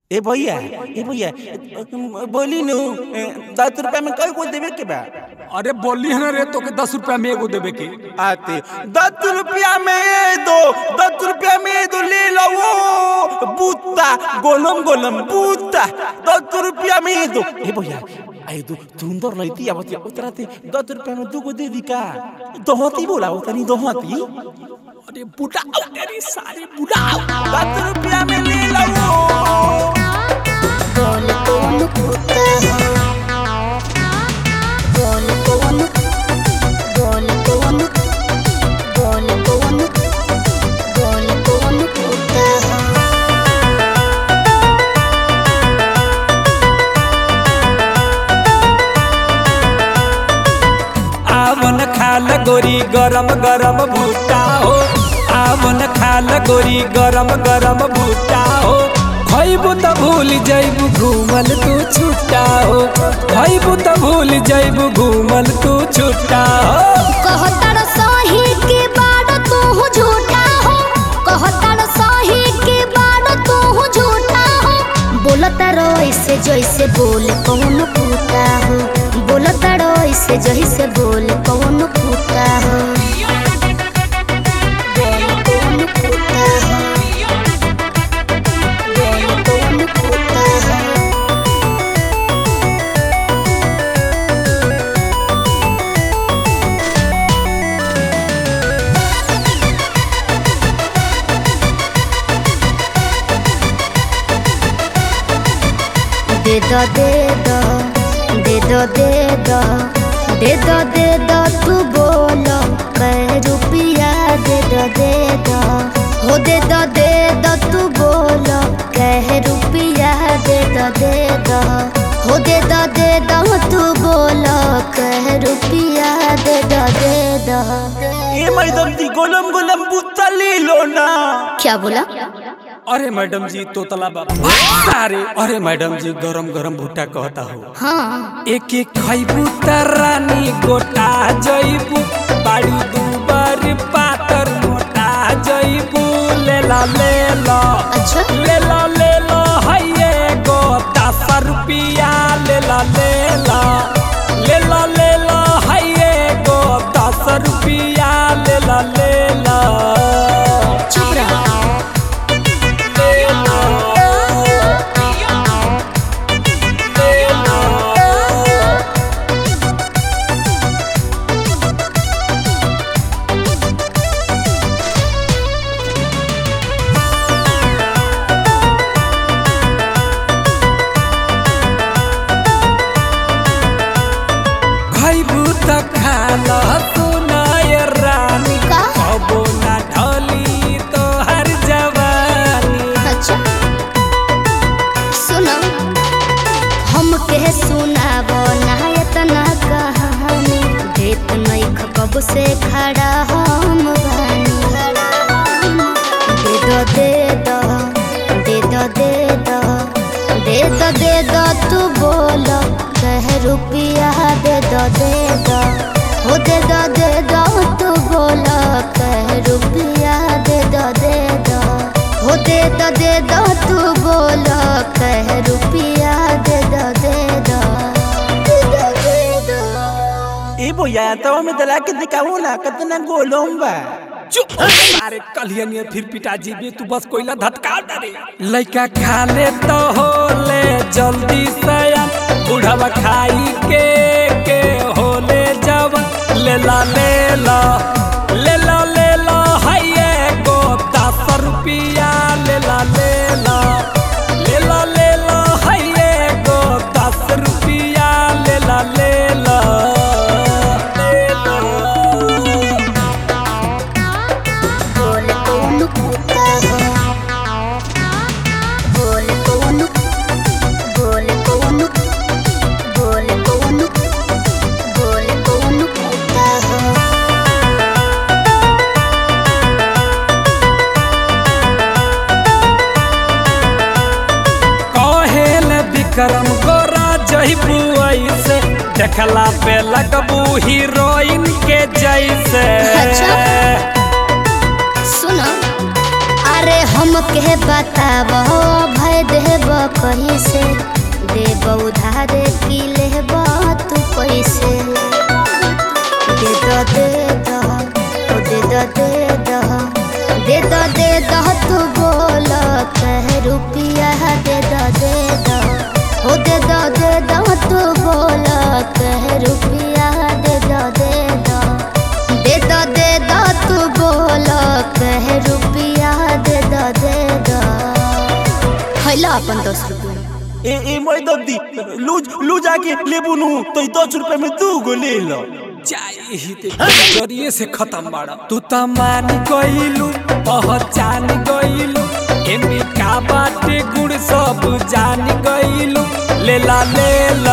ए भैया ए भैया बोली नु दस रुपया में कई को देवे के बा अरे बोली है ना रे तो के दस रुपया में एगो देवे के आते दस रुपया में ये दो दस रुपया में ये दो ले लो वो बूता गोलम गोलम बूता दस रुपया में ये दो ए भैया आई दो सुंदर लईती आवत उतरा ते दस रुपया में दो को दे दी का दोहती बोला वो तनी दोहती अरे बुढ़ा तेरी सारी बुढ़ा दस रुपया में ले लो वो कौन कौन कुत्ता है कौन कौन कौन कौन कौन कौन कौन कौन कुत्ता है आवन खाल गोरी गरम गरम भूटा हो आवन खाल गोरी गरम गरम भूटा हो खैबू त भूल जैबू घूमल तू छुट्टा हो खैबू त भूल जैबू घूमल तू छुट्टा हो कहतर सही के बाड़ तू झूठा हो कहतर सही के बाड़ तू झूठा हो बोलता रो ऐसे जैसे बोल कौन कुत्ता हो बोलता रो ऐसे जैसे बोल कौन कुत्ता हो बोल कौन कुत्ता हो बोल कौन कुत्ता हो दे दो दे दो दे दो दे दो दे दो दे दो तू बोलो कै रुपया दे दो दे दो हो दे दो दे दो तू बोलो कै रुपया दे दो दे दो हो दे दो दे दो तू बोलो कै रुपया दे दो दे दो ए मैडम जी गोलम गोलम बूता ले लो ना क्या बोला अरे मैडम जी तोतला बाबा सारे अरे मैडम जी गरम गरम भुट्टा कहता हो हाँ एक एक खैबू त रानी गोटा जैबू बाड़ी दुबर पातर मोटा जैबू लेला लेला अच्छा लेला लेला हैये गो दस रुपया लेला लेला लेला लेला हैये गो दस रुपया लेला लेला चुप रहा खैबू त खाला सुनाय रानी का? कबो ना ढली तोहर जवानी अच्छा सुनो हम के सुनाबो ना इतना कहानी देत नहीं कब से खड़ा हम बानी दे दो दे दो दे दो दे दो दे दो दे दो तू बोलो कह रुपया दे दो दे दो हो दे दो दे दो तू बोलो कह रुपया दे दो दे दो हो दे दो दे दो तू बोलो कह रुपया दे दो दे दो दे दो दे दो ए भैया तो में दला के दिखाओ ना कितना गोलम बा चुप मारे कलियनिए फिर पिताजी भी तू बस कोइला धटका डरे लइका खा ले तो हो ले जल्दी सया बुढ़वा खाई के के हो ले जब लेला लेला लेला लेला हैये गो दस रुपया लेला लेला लेला लेला हैये गो दस रुपया लेला लेला लेला बोल कौन कुत्ता हो बोल कौन बोल कौन बोल कौन बोल कौन कुत्ता हो कहेल विक्रम गोरा जहिबू ऐसे देखला पे लगबू हीरोइन के जैसे अच्छा। सुनो अरे हम के बात बताब भय देब कहीं से देब उधार की लेब तू पैसे दे दो दे दो ओ दे दो दे दो दे दो दे दो तू बोल कह रुपिया दे दो दे दो ओ दे दो दे दो तू बोल कह रुपिया दे दो दे दो दे दो दे दो तू बोल कह रुपिया दे दो दे दो हैला अपन दस रुपया ए ए मैं दद्दी लूज लूज आके लेबू नु तो ई दस रुपए में दू गो ले लो चाहिए ते जरिए से खत्म बाड़ा तू त मान गइलू पहचान गइलू एमे का बाटे गुण सब जान गइलू लेला ले